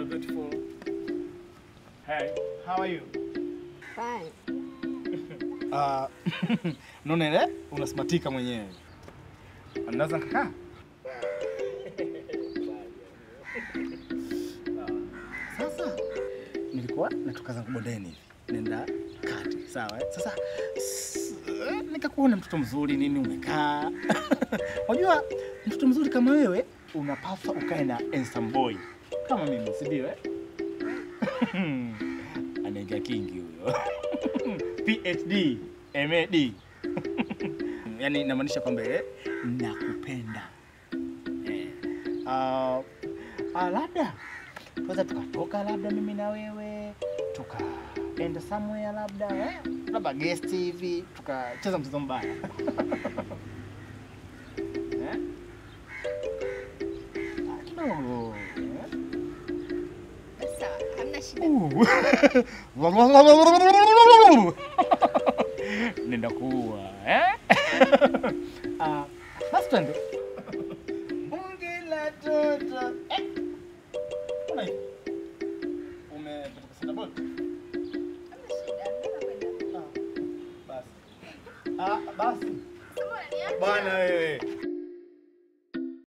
beautiful. Hey, how are you? Fine. Uh, naona ile unasmatika mwenyewe. Anaweza kukaa? Sasa nilikuwa natoka zangu bondeni hivi. Nenda kati, sawa? eh? Sasa s- eh, nikakuona mtoto mzuri nini umekaa. Unajua mtoto mzuri kama wewe unapaswa ukae na handsome boy kama mimi, si ndio? eh? Anaingia kingi huyo. PhD, MAD. Yaani inamaanisha kwamba eh, nakupenda. Eh. Uh, uh, labda tunaweza tukatoka labda mimi na wewe tukaenda somewhere labda eh? labda guest hivi tukacheza mchezo mbaya eh? Ah, kidogo eh? Sawa, hamna shida. Uh. nenda kuua eh? Ah, basi twende bunge la toto eh? Mbona hivi? Umetoka senda bodi? Hamna shida. Nataka kwenda. Ah, basi. Ah, basi. Sasa mbona niacha? Bwana wewe.